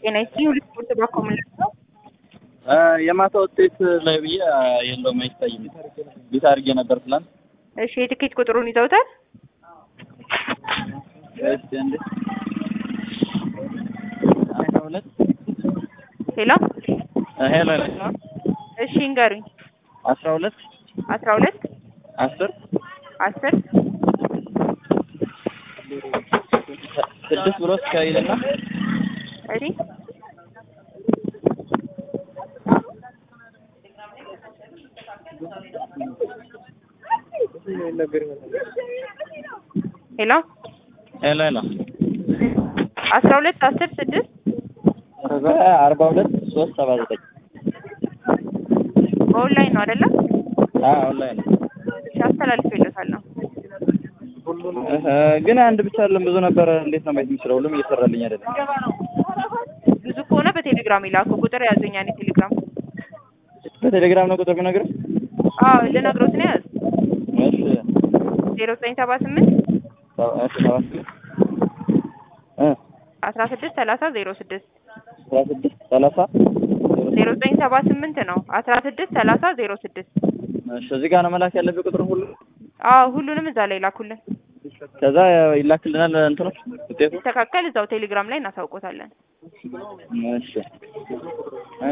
ጤና ይስጥልኝ። ሁለት ስፖርት በኮሙኒቲ ነው። የማታ ውጤት ላይ ብዬ የለውም አይታይም። ቤት አድርጌ ነበር ትላንት። እሺ የትኬት ቁጥሩን ይዘውታል? እስቲ እንዴ አስራ ሁለት ሄሎ ሄሎ እሺ እንገሩኝ። አስራ ሁለት አስራ ሁለት አስር አስር ስድስት ብሎ እስከይልና እሺ ሄሎ ሄሎ ሄሎ አስራ ሁለት አስር ስድስት ከዛ አርባ ሁለት ሶስት ሰባ ዘጠኝ በኦንላይን ነው አይደለም? ኦንላይን ነው። እሺ አስተላልፌለታለሁ። እህ፣ ግን አንድ ብቻ አይደለም ብዙ ነበረ። እንዴት ነው ማየት የምችለው? ሁሉም እየሰራልኝ አይደለም። ብዙ ከሆነ በቴሌግራም ይላኩ። ቁጥር ያዙኝ። እኔ ቴሌግራም በቴሌግራም ነው ቁጥር ብነግርህ? አዎ ልነግሮት ነው ያዝ እሺ ዜሮ ዘጠኝ ሰባ ስምንት ሰባ- እሺ ሰባት እ አስራ ስድስት ሰላሳ ዜሮ ስድስት አስራ ስድስት ሰላሳ ዜሮ ዘጠኝ ሰባ ስምንት ነው አስራ ስድስት ሰላሳ ዜሮ ስድስት እሺ እዚህ ጋር ነው መላክ ያለብኝ ቁጥር ሁሉ። አዎ ሁሉንም እዛ ላይ ላኩልን። ከዛ ይላክልናል እንትኖች ውጤቱ። ሲስተካከል እዛው ቴሌግራም ላይ እናሳውቆታለን። እሺ